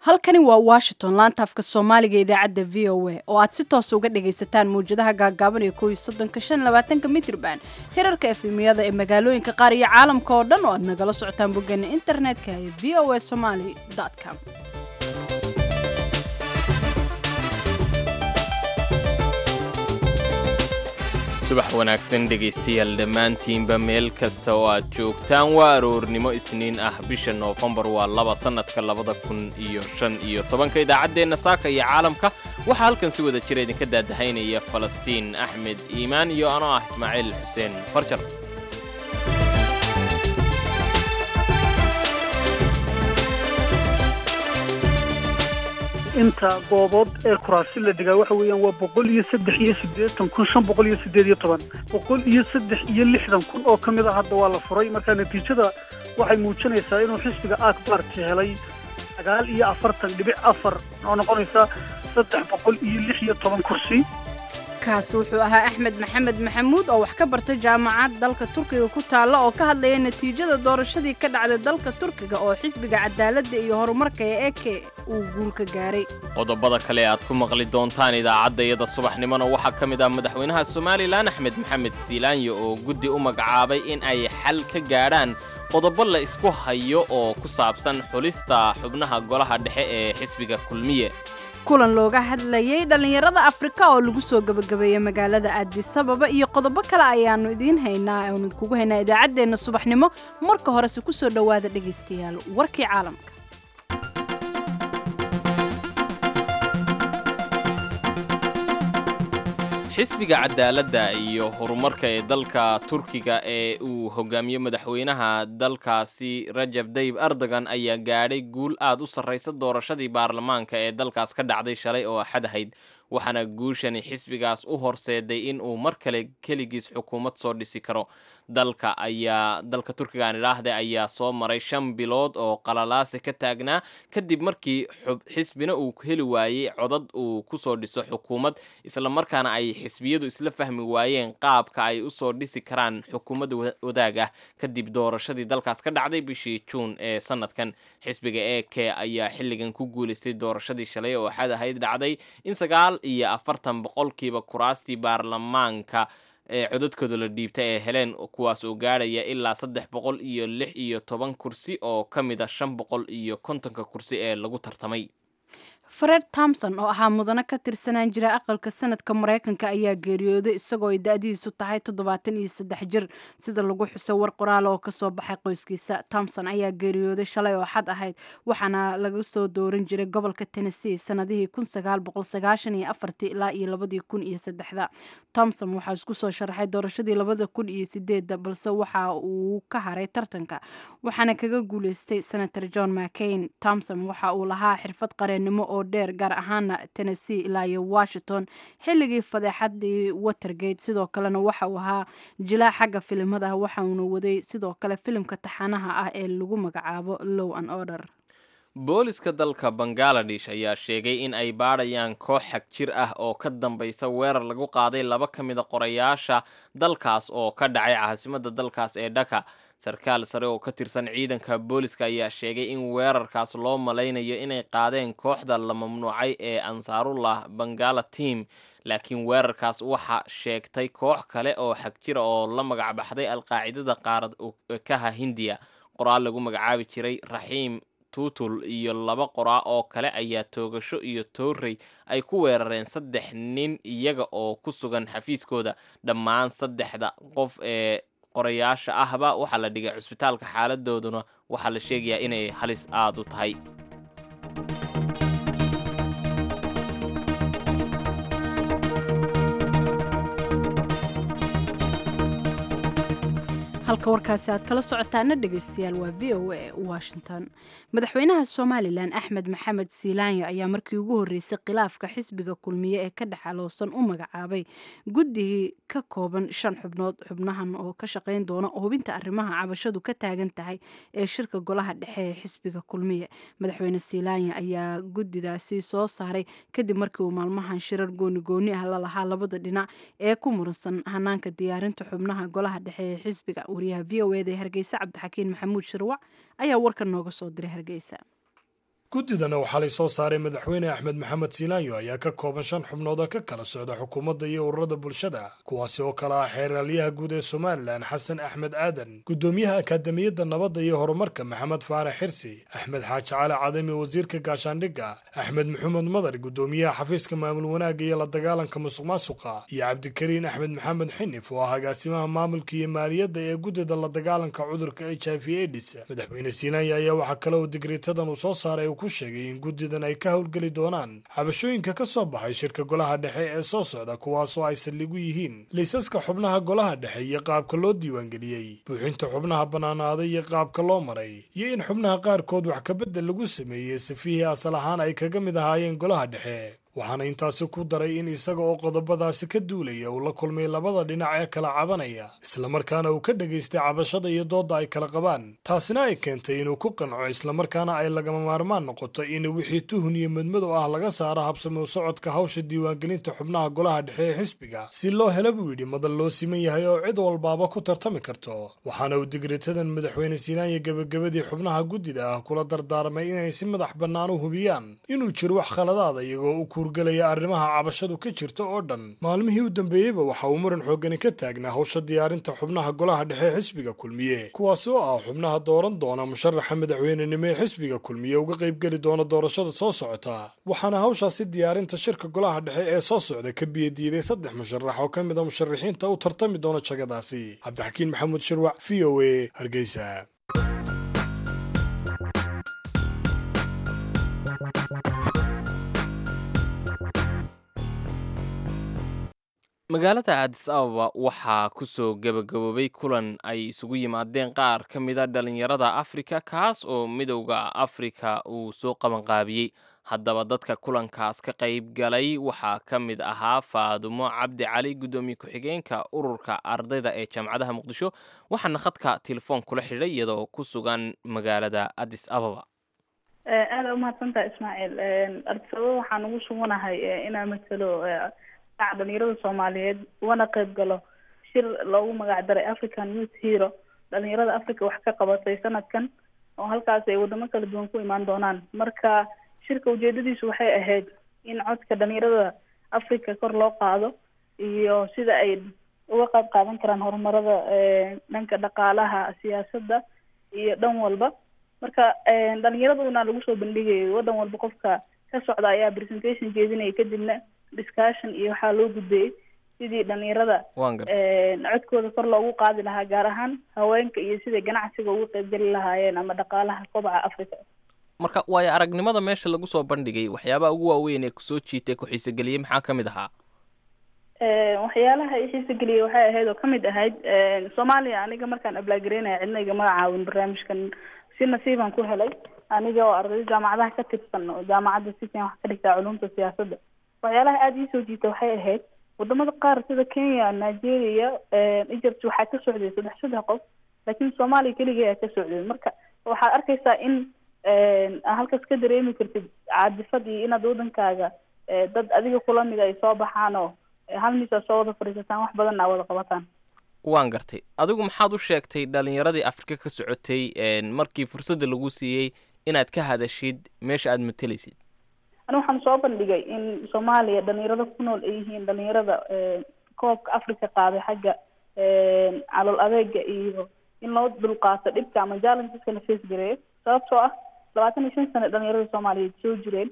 halkani waa washington laanta afka soomaaliga idaacadda v o a oo aad si toosa uga dhagaysataan mawjadaha gaagaaban ee kow iyo soddonka shan labaatanka mitrban hirarka efemiyada ee magaalooyinka qaar iyo caalamka oo dhan oo aad nagala socotaan boggeena internetka ee v o a somaly com subax wanaagsan dhegaystayaal dhammaantiinba meel kasta oo aad joogtaan waa aroornimo isniin ah bisha noofembar waa laba sannadka labada kun iyo shan iyo tobanka idaacaddeenna saaka iyo caalamka waxaa halkan si wada jira idinka daadahaynaya falastiin axmed iimaan iyo anoo ah ismaaciil xuseen farjar inta goobood ee kuraasi la dhigaa waxa weeyaan waa boqol iyo saddex iyo siddeetan kun shan boqol iyo siddeed iyo toban boqol iyo saddex iyo lixdan kun oo ka mid a hadda waa la furay marka natiijada waxay muujinaysaa inuu xisbiga akbarti helay sagaal iyo afartan dhibic afar oo noqonaysa saddex boqol iyo lix iyo toban kursi kaasi wuxuu ahaa axmed maxamed maxamuud oo wax ka bartay jaamacad dalka turkiga ku taalla oo ka hadlaya natiijada doorashadii ka dhacday dalka turkiga oo xisbiga cadaaladda iyo horumarka ee eke uu guul ka gaaray qodobada kale aad ku maqli doontaan idaacadda iyada subaxnimona waxaa ka mid ah madaxweynaha somalilan axmed maxamed siilaanyo oo guddi u magacaabay in ay xal ka gaadhaan qodobo la isku hayo oo ku saabsan xulista xubnaha golaha dhexe ee xisbiga kulmiye kulan looga hadlayay dhallinyarada afrika oo lagu soo gebagabeeyey magaalada aadisababa iyo qodobo kale ayaannu idiin haynaa aanu idinkugu haynaa idaacaddeenna subaxnimo marka horese ku soo dhowaada dhegaystayaal warkii caalamka xisbiga cadaaladda iyo horumarka ee dalka turkiga ee uu hogaamiyo madaxweynaha dalkaasi rajab dayib erdogan ayaa gaadhay guul aad u sarraysa doorashadii baarlamaanka ee dalkaas ka dhacday shalay oo axad ahayd waxaana guushani xisbigaas u horseeday in uu mar kale keligiis xukuumad soo dhisi karo dalka ayaa dalka turkiga aan idhaahde ayaa soo maray shan bilood oo qalalaase ka taagnaa kadib markii xisbina uu heli waayey codad uu kusoo dhiso xukuumad islamarkaana ay xisbiyadu isla fahmi waayeen qaabka ay usoo dhisi karaan xukuumad wadaag ah kadib doorashadii dalkaas ka dhacday bishii juun ee sanadkan xisbiga e k ayaa xilligan ku guulaystay doorashadii shalay oo axad ahayd dhacday in sagaal iyo afartan boqolkiiba kuraastii baarlamaanka ee codadkooda la dhiibta ee heleen kuwaas oo gaadhaya ilaa saddex boqol iyo lix iyo toban kursi oo ka mid a shan boqol iyo kontonka kursi ee lagu tartamay fred tomson oo ahaa mudano ka tirsanaan jira aqalka sanadka maraykanka ayaa geeriyooday isagoo ay da-diisu tahay toddobaatan iyo saddex jir sida lagu xusay war qoraal oo kasoo baxay qoyskiisa tomson ayaa geeriyooday shalay oo xad ahayd waxaana laga soo dooran jiray gobolka tennessee sanadihii kun sagaal boqol sagaashan iyo afartii ilaa iyo labadii kun iyo saddexda tomson waxaa isku soo sharaxay doorashadii labada kun iyo sideedda balse waxa uu ka haray tartanka waxaana kaga guuleystay senator john mccain tomson waxa uu lahaa xirfad qareennimo oo dheer gaar ahaana tennessee ilaa iyo washington xilligii fadeexadii watergate sidoo kalena waxa uu ahaa jilaa xagga filimada waxauna waday sidoo kale filimka taxanaha ah ee lagu magacaabo low and order booliska dalka bangaladesh ayaa sheegay in ay baadhayaan koox xag jir ah oo ka dambaysa weerar lagu qaaday laba ka mida qorayaasha dalkaas oo ka dhacay caasimadda dalkaas ee dhaka sarkaal sare oo ka tirsan ciidanka booliska ayaa sheegay in weerarkaas loo malaynayo inay qaadeen kooxda la mamnuucay ee ansaarullah bangala team laakiin weerarkaas waxa sheegtay koox kale oo xag jira oo la magac baxday alqaacidada qaarad kaha hindiya qoraal lagu magacaabi jiray raxiim tuutul iyo laba qoraa oo kale ayaa toogasho iyo toorrey ay ku weerareen saddex nin iyaga oo ku sugan xafiiskooda dhammaan saddexda qof ee qorayaasha ahba waxaa la dhigay cusbitaalka xaaladooduna waxaa la sheegayaa inay halis aada u tahay halka warkaasi aad kala socotaana dhegaystayaal waa v o a washington madaxweynaha somalilan axmed maxamed siilaanyo ayaa markii ugu horreysay khilaafka xisbiga kulmiye ee ka dhexaloosan u magacaabay guddigii ka kooban shan xubnood xubnahan oo ka shaqayn doona hubinta arrimaha cabashadu ka taagan tahay ee shirka golaha dhexe ee xisbiga kulmiye madaxweyne siilaanyo ayaa guddidaasi soo saaray kadib markii uu maalmahan shirar gooni gooni ah la lahaa labada dhinac ee ku muransan hanaanka diyaarinta xubnaha golaha dhexe ee xisbiga wariyaha v o eda ee hargeysa cabdixakiin maxamuud shirwac ayaa warkan nooga soo diray hargeysa guddidana waxaa lay soo saaray madaxweyne axmed maxamed siilaanyo ayaa ka kooban shan xubnood oo ka kala socda xukuumadda iyo ururada bulshada kuwaasi oo kale ah xeeraalyaha guud ee somalilan xasan axmed aadan guddoomiyaha akaademiyadda nabadda iyo horumarka maxamed faarax xirsi axmed xaaji cali cadami wasiirka gaashaandhigga axmed maxamed madar guddoomiyaha xafiiska maamul wanaagga iyo la dagaalanka musuq maasuqa iyo cabdikariin axmed maxamed xinif oo ah agaasimaha maamulka iyo maaliyadda ee guddida la dagaalanka cudurka h i v aids madaxweyne siilaanya ayaa waxaa kale oo digriitadan uu soo saaray ku sheegay in guddidan ay ka howlgeli doonaan cabashooyinka ka soo baxay shirka golaha dhexe ee soo socda kuwaasoo ay saldhigu yihiin liisaska xubnaha golaha dhexe iyo qaabka loo diiwaangeliyey buuxinta xubnaha bannaanaaday iyo qaabka loo maray iyo in xubnaha qaarkood wax kabedel lagu sameeyey safihii asal ahaan ay kaga mid ahaayeen golaha dhexe waxaana intaasi ku daray in isaga oo qodobadaasi ka duulaya uu la kulmay labada dhinac ee kala cabanaya islamarkaana uu ka dhegaystay cabashada iyo doodda ay kala qabaan taasina ay keentay inuu ku qanco islamarkaana ay lagama maarmaan noqoto in wixii tuhun iyo madmadow ah laga saaro habsami u socodka hawsha diiwaangelinta xubnaha golaha dhexe ee xisbiga si loo hela buu yidhi madal loo siman yahay oo cid walbaaba ku tartami karto waxaana uu digritadan madaxweyne siinaanya gebagabadii xubnaha guddida ah kula dardaarmay inay si madax bannaan u hubiyaan inuu jiro wax khaladaada iyagoo u galaya arrimaha cabashadu ka jirta oo dhan maalmihii u dambeeyeyba waxa uu muran xooggani ka taagnaa howsha diyaarinta xubnaha golaha dhexe ee xisbiga kulmiye kuwaas oo ah xubnaha dooran doona musharaxa madaxweynenimo ee xisbiga kulmiye uga qaybgeli doona doorashada soo socota waxaana hawshaasi diyaarinta shirka golaha dhexe ee soo socda ka biyadiiday saddex musharax oo ka mid a musharaxiinta u tartami doona jagadaasi cabdixakiin maxamuud shirwac v o a hargeysa magaalada aadis ababa waxaa kusoo gebagaboobay kulan ay isugu yimaadeen qaar ka mida dhalinyarada afrika kaas oo midowda afrika uu soo qabanqaabiyey haddaba dadka kulankaas ka qayb galay waxaa ka mid ahaa faadumo cabdi cali guddoomiye ku-xigeenka ururka ardayda ee jaamacadaha muqdisho waxaana khadka telefoon kula xidhay iyadoo ku sugan magaalada addis ababa aada umahadsantaha ismaaciil addis ababa waxaan ugu suganahay inaan matalo dhalinyarada soomaaliyeed wana qayb galo shir loogu magac daray african youth hero dhalinyarada africa wax ka qabatay sanadkan oo halkaas ay wadamo kala duwan ku imaan doonaan marka shirka ujeedadiisu waxay ahayd in codka dhalinyarada africa kor loo qaado iyo sida ay uga qayb qaadan karaan horumarada dhanka dhaqaalaha siyaasadda iyo dhan walba marka dhalinyaraduna lagu soo bandhigayay wadan walba qofka ka socda ayaa presentation jeedinaya kadibna discussion iyo waxaa loo gudbeeyey sidii dhalinyarada codkooda kor loogu qaadi lahaa gaar ahaan haweenka iyo siday ganacsiga uga qaybgeli lahaayeen ama dhaqaalaha kobaca africa marka waayo aragnimada meesha lagu soo bandhigay waxyaabaha ugu waaweyn ee kusoo jiitay ku-xiisogeliyey maxaa ka mid ahaa waxyaalaha i xiisogeliyey waxay ahayd oo kamid ahayd soomaaliya aniga markaan ablaagereynaya cidna igama caawin barnaamijkan si nasiibaan ku helay aniga oo arday jaamacadaha ka tirsan oo jaamacadda sikan wax ka dhigtaa culumta siyaasadda waxyaalaha aada iisoo jiita waxay ahayd wadamada qaar sida kenya nigeria egypt waxaa ka socday saddex saddex qof laakiin soomaaliya keligii ayaa ka socday marka waxaad arkaysaa in halkaas ka dareemi kartid caadifad iyo inaad wadankaaga dad adiga kula mid ay soo baxaan oo hal mis aa soo wada fadhiisataan wax badan aa wada qabataan waan gartay adigu maxaad u sheegtay dhalinyaradii afrika ka socotay markii fursadda lagu siiyey inaad ka hadashid meesha aada matelaysid ani waxaan soo bandhigay in soomaaliya dhalinyarada ku nool ay yihiin dhalinyarada koobka africa qaaday xagga calool adeega iyo in loo dulqaato dhibka ama challengeska la face gareeyo sababtoo ah labaatan iyo shan sane dhalinyarada soomaaliyeed soo jireen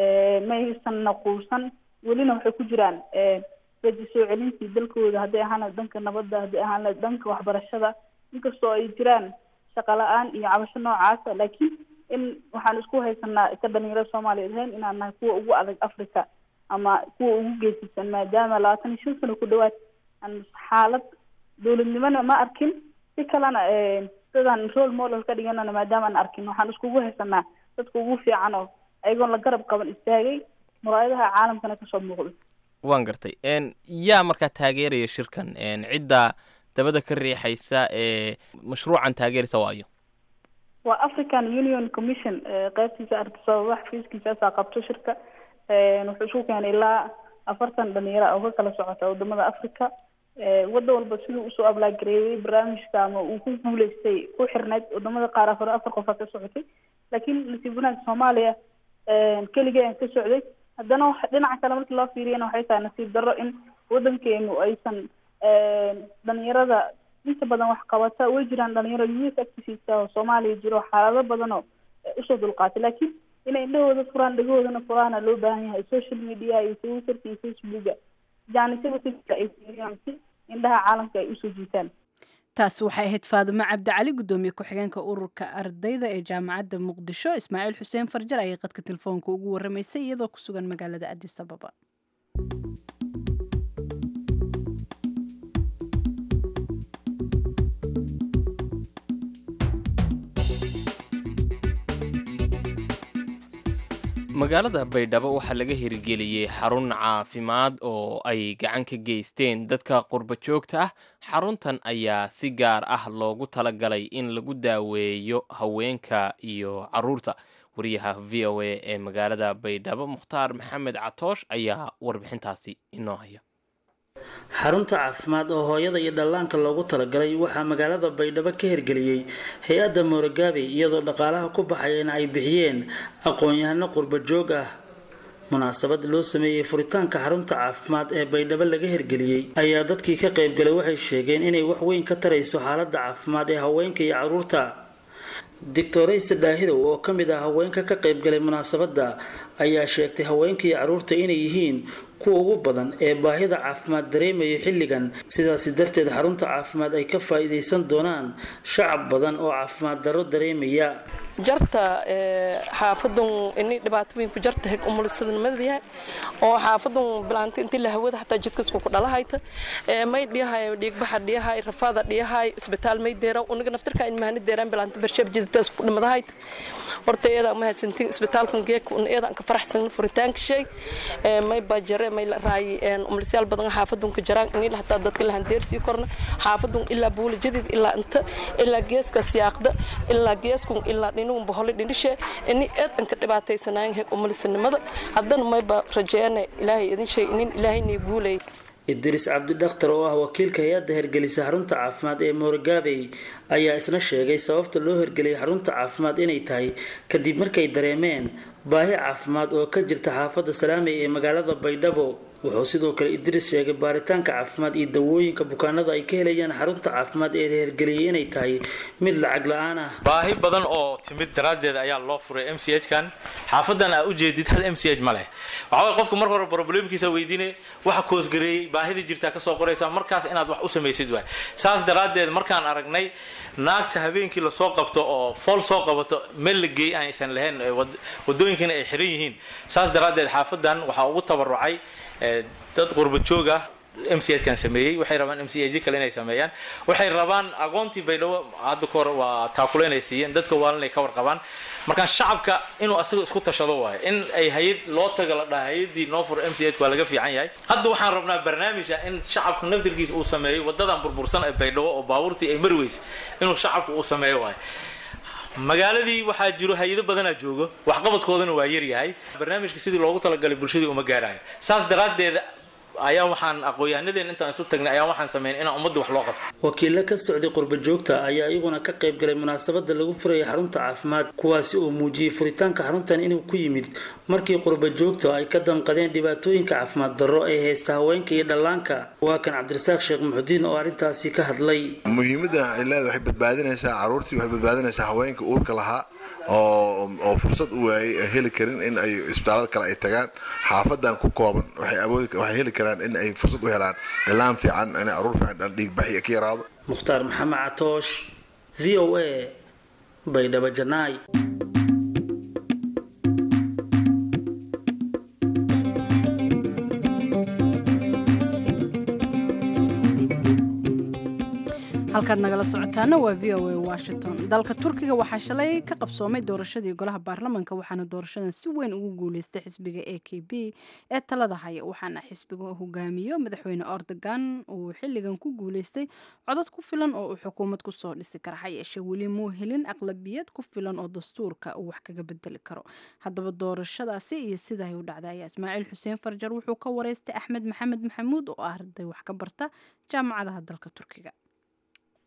maysan naquusan welina waxay ku jiraan raji soo celintii dalkooda hadday ahaan dhanka nabadda hadday ahaan dhanka waxbarashada inkastoo ay jiraan shaqa la-aan iyo cabasho noocaasa laakiin in waxaan isku haysanaa ka dhalinyarada soomaaliyeed ahayn inaan nahay kuwa ugu adag africa ama kuwa ugu geesisan maadaama labaatan iyo shan sano ku dhawaad aan xaalad dowladnimona ma arkin si kalena dadaan role model ka dhiganana maadaama aan arkin waxaan iskugu haysanaa dadka ugu fiican oo ayagoon la garab qaban istaagay muraayadaha caalamkana kasoo muuqda waan gartay yaa markaa taageeraya shirkan cidda dabada ka riixaysa ee mashruucan taageeraysa waayo waa african union commission qeybtiisa artisababa xafiiskiisaasaa qabto shirka wuxuu isku keenay ilaa afartan dhalinyaro oo ka kala socota wadamada africa waddan walba siduu usoo ablaagareeyey barnaamijka ama uu ku guuleystay ku xirneyd wadamada qaar afar afar qofa ka socotay laakiin nasiib wanaag soomaaliya keligee aan ka socday haddana wax dhinaca kale markii loo fiiriyana waxay tahay nasiib darro in waddankeenu aysan dhalinyarada inta badan wax qabata way jiraan dhalinyaro youth activist oo soomaaliya jiro xaalado badan oo usoo dulqaatay laakiin inay indhahooda furaan dhegahoodana furaana loo baahan yahay social media iyo twitterka iyo facebooka jaanisada si ay fiiriyaan si indhaha caalamka ay usoo jiitaan taasi waxay ahayd faadimo cabdicali guddoomiye ku-xigeenka ururka ardayda ee jaamacadda muqdisho ismaaciil xuseen farjar ayay qadka telefoonka ugu waramaysay iyadoo ku sugan magaalada adis ababa magaalada baydhabo waxaa laga hirgeliyey xarun caafimaad oo ay gacan ka geysteen dadka qurba joogta ah xaruntan ayaa si gaar ah loogu talagalay in lagu daaweeyo haweenka iyo caruurta wariyaha v o a ee magaalada baydhabo mukhtaar maxamed catoosh ayaa warbixintaasi inoo haya xarunta caafimaad oo hooyada iyo dhallaanka loogu talagalay waxaa magaalada baydhabo ka hirgeliyey hay-adda moorogaabe iyadoo dhaqaalaha ku baxayana ay bixiyeen aqoon-yahano qurba joog ah munaasabad loo sameeyey furitaanka xarunta caafimaad ee baydhabo laga hirgeliyey ayaa dadkii ka qaybgalay waxay sheegeen inay wax weyn ka tarayso xaaladda caafimaad ee haweenka iyo caruurta doctorayse dhaahidow oo ka mid ah haweenka ka qaybgalay munaasabadda ayaa sheegtay haweenka iyo caruurta inay yihiin kuwa ugu badan ee baahida caafimaad dareemaya xilligan sidaasi darteed xarunta caafimaad ay ka faa-iideysan doonaan shacab badan oo caafimaad darro dareemaya jarta xaafadun ini dhibaatooyinku jarta heg umulisadnimadayahay oo xaafadun bilaanta intii la hawada hataa jidkasku ku dhalahayta may dhiyahay dhiigbaxa dhiyahay rafaada dhiyahay isbitaal may deera uniga naftirka in mahani deeraan bilaanta barsheeb jiditaas ku dhimadahayta horta iyada mahadsantiin isbitaalkan geeka un iyada ka faraxsan furitaanka shay may bajare may raay umulisyaal badan xaafadun ka jaraan ini hataa dadka la handeersii korna xaafadun ilaa buula jadid ilaa inta ilaa geeska siyaaqda ilaa geeskun ilaa dhinuun bohole dhinishe ini eedanka dhibaataysanaayan heeg umulisanimada haddana mayba rajeene ilaahay idin shay inin ilaahayna guulay idriis cabdidhakhtar oo ah wakiilka hay-adda hergelisa xarunta caafimaad ee moorgaabey ayaa isna sheegay sababta loo hergeliyay xarunta caafimaad inay tahay kadib markay dareemeen baahi caafimaad oo ka jirta xaafadda salaamey ee magaalada baydhabo wuxuu sidoo kale idriis sheegay baaritaanka caafimaad iyo dawooyinka bukaanada ay ka helayaan xarunta caafimaad ee hergeliyay inay tahay mid lacag la-aan ah baahi badan oo timid daraaddeed ayaa loo furay m c h kan xaafadan aa ujeedid hal m c h ma leh waxaway qofku marka hore problemkiisa weydiine waxa koosgareeyey baahida jirtaa kasoo qoraysa markaas inaad wax u samaysid waay saas daraaddeed markaan aragnay naagta habeenkii lasoo qabto oo fool soo qabato meel la geey aysan lahayn wadooyinkiina ay xiran yihiin saas daraaddeed xaafadan waxaa ugu tabarucay dad qurba joog ah m c kan sameeyey waxay rabaan m c h kale inay sameeyaan waxay rabaan aqoontii baydhabo hadda ka hor waa taakule inay siiyeen dadka waalan ay ka warqabaan markaa shacabka inuu asaga isku tashado waayo in ay hay-ad loo taga la dhaha hay-adii noo furo m c h waa laga fiican yahay hadda waxaan rabnaa barnaamij ah in shacabka naftirkiisa uu sameeyo wadadan burbursan ee baydhabo oo baabuurtii ay mari weysa inuu shacabka uu sameeyo waayo magaaladii waxaa jiro hay-ado badanaa joogo waxqabadkoodana waa yaryahay barnaamijka sidii loogu talagalay bulshadii uma gaarayo saas daraaddeed ayaa waxaan aqoon-yahanadeen intaan isu tagnay ayaa waxaan sameyn inaan ummadda wax loo qabto wakiilo ka socday qurba joogta ayaa iyaguna ka qayb galay munaasabada lagu furayay xarunta caafimaad kuwaasi oo muujiyey furitaanka xaruntan inuu ku yimid markii qurba joogta ay ka damqadeen dhibaatooyinka caafimaad darro ee haysta haweenka iyo dhallaanka waa kan cabdirasaaq sheekh muxudiin oo arrintaasi ka hadlay muhiimadda ay leedahay waxay badbaadinaysaa caruurtii waxay badbaadinaysaa haweenka uurka lahaa oo oo fursad u waayay heli karin in ay isbitaalada kale ay tagaan xaafadan ku kooban waxay awoodi waxay heli karaan in ay fursad u helaan dhalaan fiican in caruur fiican dhiig baxi ka yaraado mukhtaar maxamed catoosh v o a baydhabo janaay halkaad nagala socotaana waa v o a washington dalka turkiga waxaa shalay ka qabsoomay doorashadii golaha baarlamanka waxaana doorashadan si weyn ugu guuleystay xisbiga a k b ee talada haya waxaana xisbiga hogaamiyo madaxweyne ordogan uu xiligan ku guuleystay codod ku filan oo uu xukuumad kusoo dhisi kara ha yeeshee weli muu helin aqlabiyad ku filan oo dastuurka uu wax kaga bedeli karo haddaba doorashadaasi iyo siday u dhacday ayaa ismaaciil xuseen farjar wuxuu ka wareystay axmed maxamed maxamuud oo ah arday wax ka barta jaamacadaha dalka turkiga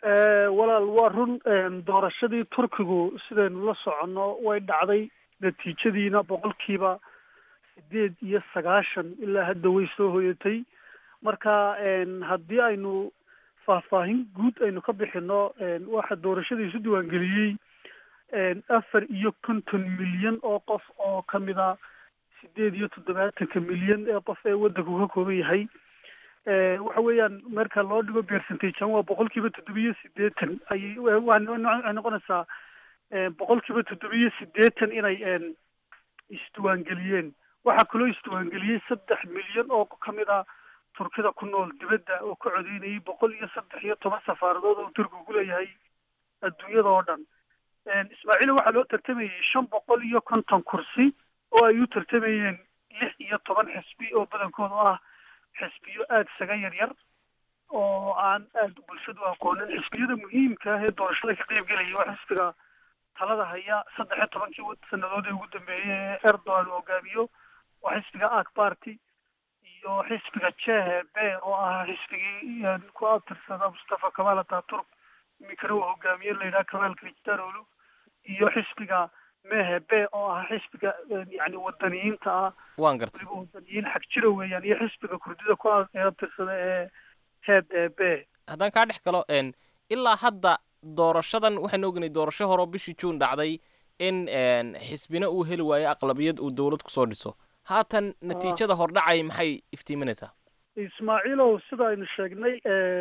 walaal waa run doorashadii turkigu sidaynu la soconno way dhacday natiijadiina boqolkiiba sideed iyo sagaashan ilaa hadda way soo hoyatay marka haddii aynu faahfaahin guud aynu ka bixino waxa doorashadii isu diiwaangeliyey afar iyo konton milyan oo qof oo kamid a sideed iyo toddobaatanka milyan ee qof ee waddanku ka kooban yahay waxa weeyaan marka loo dhigo percentagean waa boqolkiiba toddobiyo sideetan ayay waxay noqonaysaa boqolkiiba toddobiyo sideetan inay isdiiwaangeliyeen waxaa kaloo isdiiwaangeliyey saddex milyan oo kamid a turkida ku nool dibadda oo ka codeynayay boqol iyo saddex iyo toban safaaradood oo turkigu ku leeyahay adduunyada oo dhan ismaaciil waxaa loo tartamayey shan boqol iyo konton kursi oo ay u tartamayeen lix iyo toban xisbi oo badankooda ah xisbiyo aada isaga yar yar oo aan aada bulshadu aqoonin xisbiyada muhiimka ah ee doorashada ka qeyb gelaya waa xisbiga talada haya saddex iyo tobankii sanadood ee ugu dambeeyey ee erdogan uu hogaamiyo waa xisbiga ak party iyo xisbiga jehe be oo ah xisbigii ku abtirsada mustafa kamal ataturk iminkana uu hogaamiye layidhaha kamal kristanolu iyo xisbiga mehe be oo ah xisbiga yani wadaniyiinta ah waan gartay waliba wadaniyiin xag jira weeyaan iyo xisbiga kurdida ku abtirsada ee head ee be haddaan kaa dhex galo ilaa hadda doorashadan waxaynu ognay doorasho hore oo bishii juun dhacday in xisbina uu heli waayo aqlabiyad uu dowlad kusoo dhiso haatan natiijada hordhacay maxay iftiiminaysaa ismaaciilow sida aynu sheegnay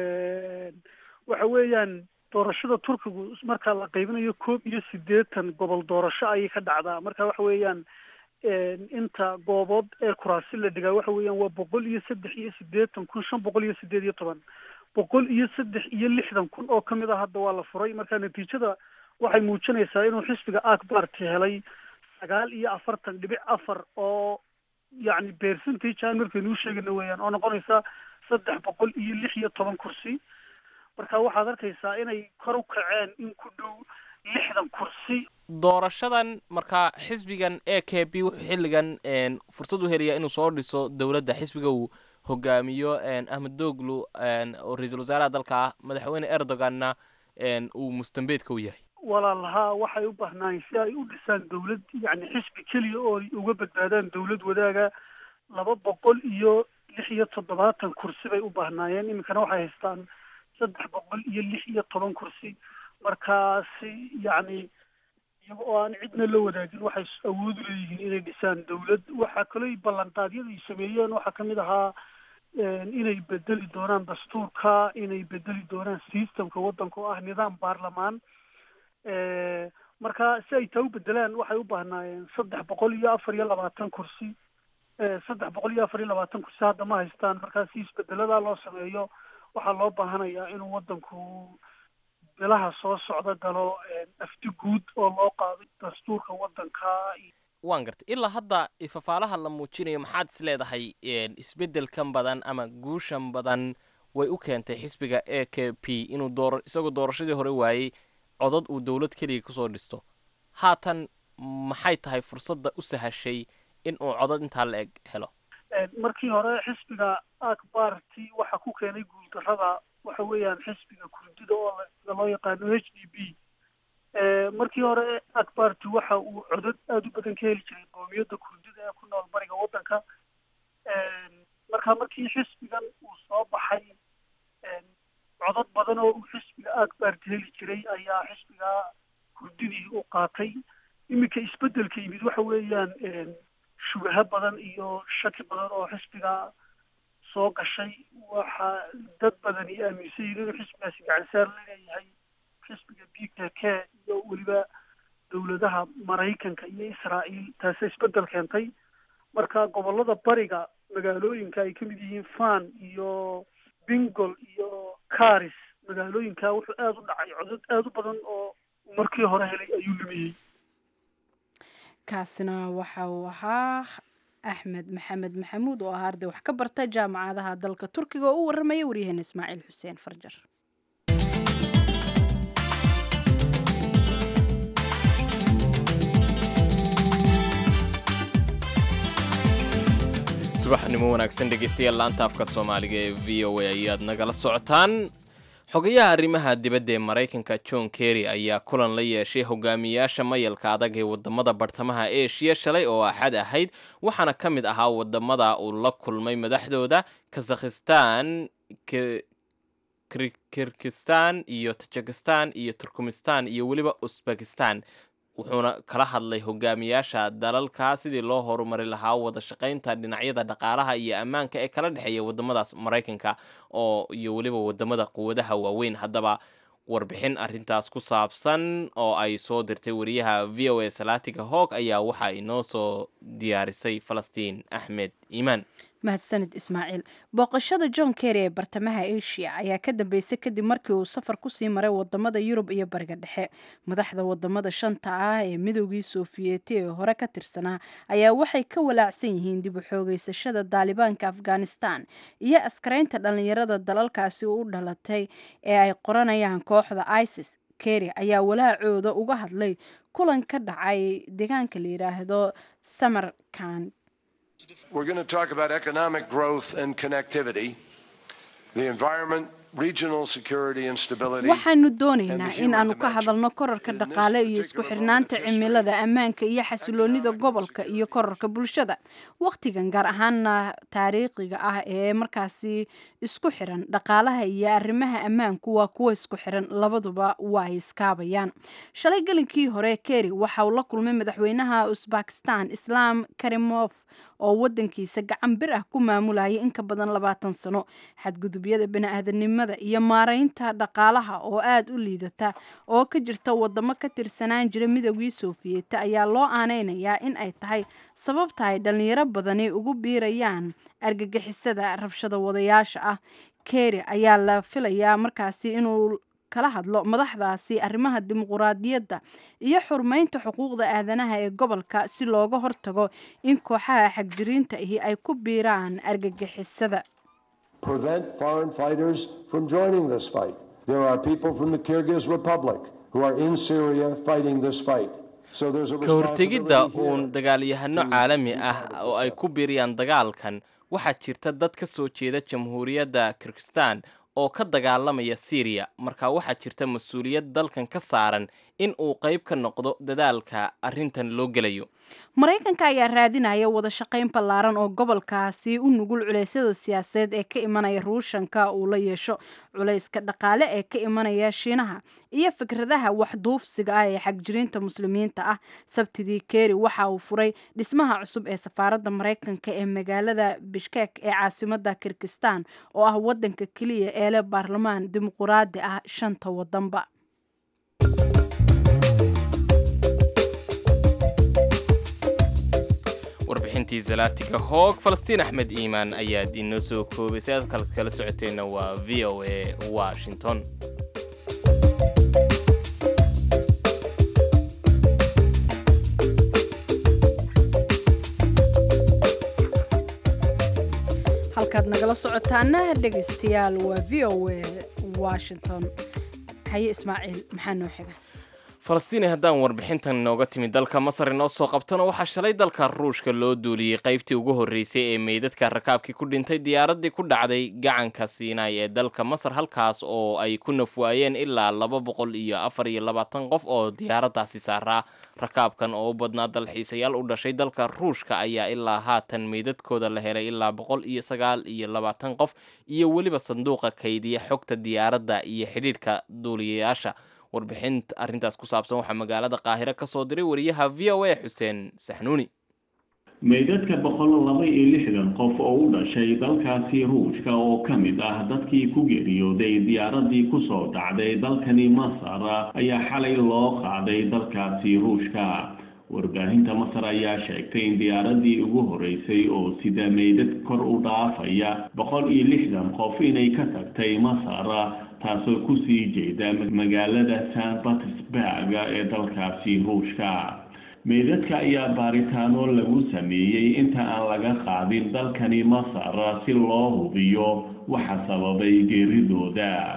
waxa weeyaan doorashada turkigu marka la qaybinayo koob iyo siddeetan gobol doorasho ayay ka dhacdaa marka waxa weeyaan inta goobood ee kuraasi la dhigaa waxa weeyaan waa boqol iyo saddex iyo siddeetan kun shan boqol iyo siddeed iyo toban boqol iyo saddex iyo lixdan kun oo kamid a hadda waa la furay marka natiijada waxay muujinaysaa inuu xisbiga ak party helay sagaal iyo afartan dhibic afar oo yacni percentage aan markaynu u sheegayno weeyaan oo noqonaysa saddex boqol iyo lix iyo toban kursi marka waxaad arkaysaa inay kor u kaceen in ku dhow lixdan kursi doorashadan markaa xisbigan e k b wuxuu xilligan fursad u helayaa inuu soo dhiso dowladda xisbiga uu hogaamiyo ahmed doglu oo ra-iisul wasaaraha dalka ah madaxweyne erdoganna uu mustambeedka u yahay walaalahaa waxay u baahnaayeen si ay u dhisaan dowlad yacni xisbi keliya oo ay uga badbaadaan dowlad wadaaga laba boqol iyo lix iyo toddobaatan kursi bay u baahnaayeen iminkana waxay haystaan saddex boqol iyo lix iyo toban kursi markaasi yacni iyaga oo aan cidna la wadaagin waxay awoodu leeyihiin inay dhisaan dowlad waxaa kaloo ballanqaadyada ay sameeyeen waxaa kamid ahaa inay bedeli doonaan dastuurka inay bedeli doonaan systemka waddanka oo ah nidaam baarlamaan marka si ay taa u bedelaan waxay u baahnaayeen saddex boqol iyo afar iyo labaatan kursi saddex boqol iyo afar iyo labaatan kursi hadda ma haystaan markaa si isbedeladaa loo sameeyo waxaa loo baahanayaa inuu waddanku bilaha soo socda galo afti guud oo loo qaaday dastuurka waddanka waan gartay ilaa hadda fafaalaha la muujinayo maxaad is leedahay isbeddelkan badan ama guushan badan way u keentay xisbiga e k p inuu door isagoo doorashadii hore waayey codad uu dowlad keliya kusoo dhisto haatan maxay tahay fursadda u sahashay in uu codad intaa la eg helo markii hore xisbiga ak party waxaa ku keenay guuldarrada waxa weeyaan xisbiga kurdida oo loo yaqaano h d b markii hore ak party waxa uu codad aada u badan ka heli jiray qoomiyadda kurdida ee ku nool bariga waddanka marka markii xisbigan uu soo baxay codad badan oo uu xisbiga ak party heli jiray ayaa xisbiga kurdidii u qaatay iminka isbeddelka yimid waxa weeyaan shubaho badan iyo shaki badan oo xisbiga soo gashay waxa dad badani aaminsan yihin inuu xisbigaasi gacansaar laleeyahay xisbiga b k k iyo weliba dowladaha maraykanka iyo israa'iil taase isbeddel keentay marka gobollada bariga magaalooyinka ay ka mid yihiin fan iyo bingol iyo caris magaalooyinka wuxuu aada u dhacay codad aada u badan oo markii hore helay ayuu lumiyey kaasina waxa uu ahaa axmed maxamed maxamuud oo ah arday wax ka barta jaamacadaha dalka turkiga oo u warramaya waryaheena ismaaciil xuseen farjar subaxnimo wanaagsan dhegeystayaal laanta afka soomaaliga ee v o a ayaad nagala socotaan xogayaha arrimaha dibadda ee maraykanka john kerry ayaa kulan la yeeshay hogaamiyaasha mayalka adag ee wadamada bartamaha eshiya shalay oo axad ahayd waxaana ka mid ahaa wadamada uu la kulmay madaxdooda kazakhistan kirgistan iyo tajikistan iyo turkmistan iyo weliba usbekistan wuxuuna kala hadlay hogaamiyaasha dalalka sidii loo horumari lahaa wada shaqaynta dhinacyada dhaqaalaha iyo ammaanka ee kala dhexeeya wadamadaas maraykanka oo iyo weliba wadamada quwadaha waaweyn haddaba warbixin arintaas ku saabsan oo ay soo dirtay wariyaha v o a salaatiga hoog ayaa waxaa inoo soo diyaarisay falastiin axmed iimaan mahadsanid ismaaciil booqashada john kerry ee bartamaha asia ayaa ka dambeysay kadib markii uu safar kusii maray wadamada yurub iyo bariga dhexe madaxda wadamada shanta ah ee midoogii sofiyeeti ee hore ka tirsanaa ayaa waxay ka walaacsan yihiin dib u xoogeysashada daalibaanka afghanistan iyo askaraynta dhallinyarada dalalkaasi u dhalatay ee ay qoranayaan kooxda isis kerry ayaa walaacooda uga hadlay kulan ka dhacay deegaanka la yidhaahdo samarkand We're going to talk about economic growth and connectivity, the environment, regional security and stability. waxaanu doonaynaa in aanu ka hadalno korarka dhaqaale iyo isku xidhnaanta cimilada ammaanka iyo xasiloonida gobolka iyo korarka bulshada wakhtigan gaar ahaana taariikhiga ah ee markaasi isku xiran dhaqaalaha iyo arrimaha ammaanku waa kuwa isku xiran labaduba waa ay iskaabayaan shalay gelinkii hore kerry waxa uu la kulmay madaxweynaha usbakistan islaam karimof oo wadankiisa gacan bir ah ku maamulayay in ka badan labaatan sano xadgudubyada bani-aadanimada iyo maaraynta dhaqaalaha oo aada u liidata oo ka jirta wadamo ka tirsanaan jira midoogii sofiyeeta ayaa loo aaneynayaa in ay tahay sababta ay dhallinyaro badani ugu biirayaan argagixisada rabshada wadayaasha ah kerry ayaa la filayaa markaasi inuu kala hadlo madaxdaasi arrimaha dimuquraadiyadda iyo xurmeynta xuquuqda aadanaha ee gobolka si looga hortago in kooxaha xagjiriinta ahi ay ku biiraan argagixisada Prevent foreign fighters from joining this fight. There are people from the Kyrgyz Republic who are in Syria fighting this fight. So there's a ka hortegidda responsibility uun here. dagaalyahano caalami ah oo ay ku biiriyaan dagaalkan waxaa jirta dad ka soo jeeda jamhuuriyadda kirgistan oo ka dagaalamaya syriya marka waxaa jirta mas-uuliyad dalkan ka saaran in uu qayb ka noqdo dadaalka arrintan loo gelayo maraykanka ayaa raadinaya wada shaqayn ballaaran oo gobolkaasi u nugul culeysyada siyaasadeed ee ka imanaya ruushanka uu la yeesho culayska dhaqaale ee ka imanaya shiinaha iyo fikradaha waxduufsiga ah ee xagjiriinta muslimiinta ah sabtidii kerry waxa uu furay dhismaha cusub ee safaaradda maraykanka ee magaalada bishkek ee caasimada kirgistan oo ah wadanka keliya ee leh baarlamaan dimuquraadi ah shanta wadanba warbixintii zalaatiga hoog falastiin axmed iimaan ayaad inoo soo koobaysay aad kal kala socoteenna waa v o a washington halkaad nagala socotaana dhegaystayaal waa v o a washington haye ismaaciil maxaa noo xiga falastiin haddaan warbixintan inooga timi dalka masar inoo soo qabtona waxaa shalay dalka ruushka loo duuliyey qaybtii ugu horreysay ee meydadka rakaabkii ku dhintay diyaaraddii ku dhacday gacanka siinay ee dalka masar halkaas oo ay ku nafwaayeen ilaa laba boqol iyo afar iyo labaatan qof oo diyaaraddaasi saaraa rakaabkan oo u badnaa dalxiisayaal u dhashay dalka ruushka ayaa ilaa haatan meydadkooda la helay ilaa boqol iyo sagaal iyo labaatan qof iyo weliba sanduuqa kaydiya xogta diyaaradda iyo xidhiidhka duuliyayaasha warbixinta arrintaas ku saabsan waxaa magaalada qaahiro ka soo diray wariyaha v o a xuseen saxnuuni meydadka boqol laba iyo lixdan qof oo u dhashay dalkaasi ruushka oo ka mid ah dadkii ku geeriyooday diyaaradii kusoo dhacday dalkani masar ayaa xalay loo qaaday dalkaasi ruushka warbaahinta masar ayaa sheegtay in diyaaradii ugu horeysay oo sida meydad kor u dhaafaya boqol iyo lixdan qof inay ka tagtay masar taasoo kusii jeeda magaalada san batersburg ee dalkaasi ruushka meydadka ayaa baaritaano lagu sameeyey inta aan laga qaadin dalkani masar si loo hubiyo waxa sababay geeridooda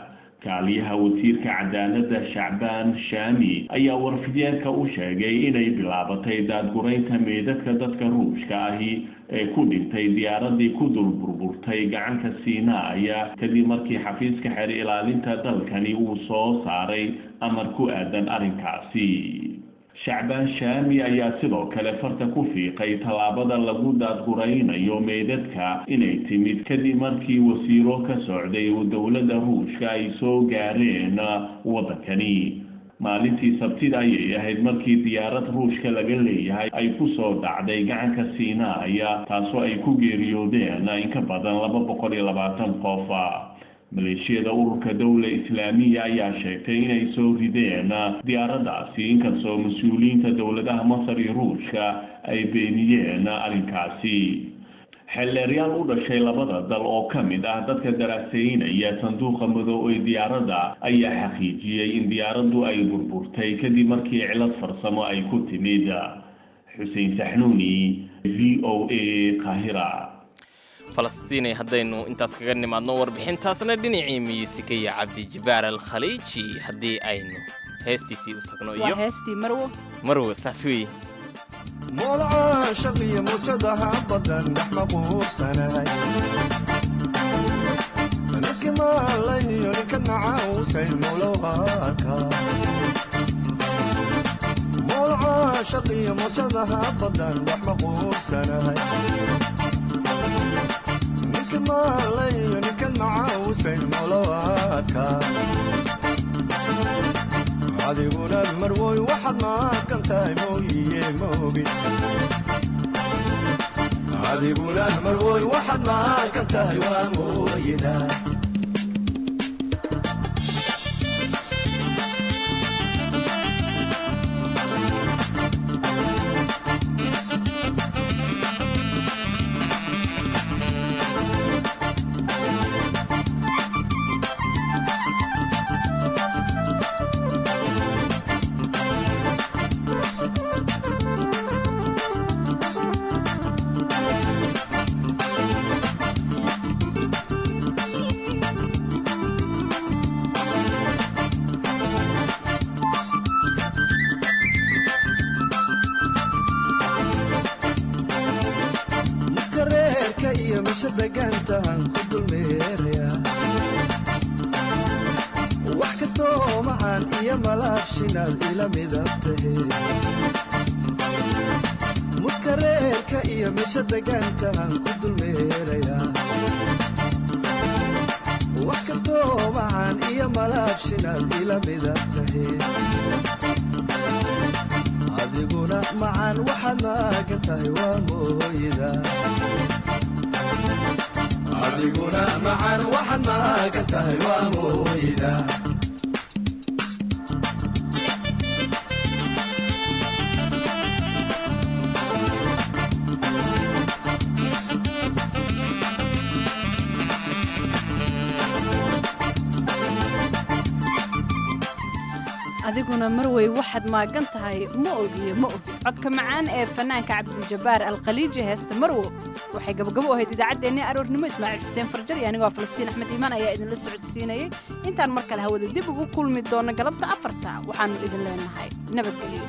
kaaliyaha wasiirka cadaaladda shacbaan shaami ayaa warfideenka u sheegay inay bilaabatay daadguraynta meydadka dadka ruushka ahi ee ku dhintay diyaaradii ku dul burburtay gacanka siinaaya kadib markii xafiiska xeer ilaalinta dalkani uu soo saaray amar ku aadan arrinkaasi shacbaan shaami ayaa sidoo kale farta ku fiiqay tallaabada lagu daadguraynayo meydadka inay timid kadib markii wasiiro ka socday dowladda ruushka ay soo gaareen waddankani maalintii sabtida ayay ahayd markii diyaarad ruushka laga leeyahay ay ku soo dhacday gacanka siinaaya taasoo ay ku geeriyoodeen in ka badan laba boqol iyo labaatan qof maleeshiyada ururka dowla islaamiya ayaa sheegtay inay soo rideen diyaaraddaasi inkastoo mas-uuliyiinta dowladaha masar iyo ruushka ay beeniyeen arrinkaasi xeelleeryaal u dhashay labada dal oo ka mid ah dadka daraaseynaya sanduuqa madow ee diyaaradda ayaa xaqiijiyey in diyaaraddu ay burburtay kadib markii cilad farsamo ay ku timid xuseen saxnuuni v o a qaahira falastiinay haddaynu intaas kaga nimaadno warbixintaasna dhinacii miyuusika iyo cabdijibaar alkhaliiji haddii aynu heestiisii u tagno iyo heestii marwo marwo saas weeye moolca shaqiyo mujadaha badan dhex maquursanay niski maalayo ninka nacausay mulowaka moolca shaqiyo mujadaha badan dhex maquursanay niski maalayo ninka nacausay mulowaka adiguna marwoy waxaad maaqan tahay mooyiye maogin adiguna marwoy waxaad maaqan tahay waa mooyida muskareerka iyo misha degaankaan ku dulmeeraya wax kastoo macaan iyo malaabshinaad ila mida tahe adiguna macaan waxaad maagan tahay waa mooyida adiguna macaan waxaad maagan tahay waa mooyida adiguna marwey waxaad maagan tahay ma ogiyo ma ogi codka macaan ee fanaanka cabdijabaar alkhaliiji heesta marwo waxay gabagabo ahayd idaacaddeenii aroornimo ismaaciil xuseen farjar iyo anigoo falastiin axmed iimaan ayaa idinla socodsiinayay intaan mar kale hawada dib ugu kulmi doono galabta afarta waxaannu idin leenahay nabadgelyo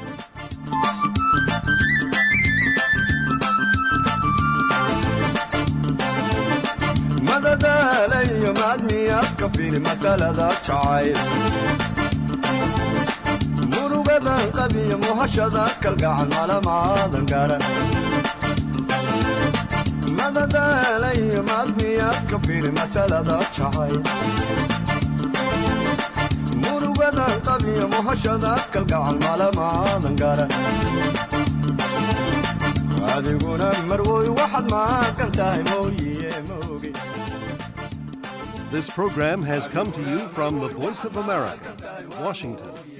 madadaalayo maadmiyaadka fili masalada jacayl murugadan qabiyo muhashada kalgacan malamaadan garan madadaalayo maadmiyaadka fili masalada jacayl murugadan qabiyo muhashada kalgacan malamaadan garan adiguna marwoy waxaad maaqan tahay mooyiye moogi This program has come to you from the Voice of America, Washington.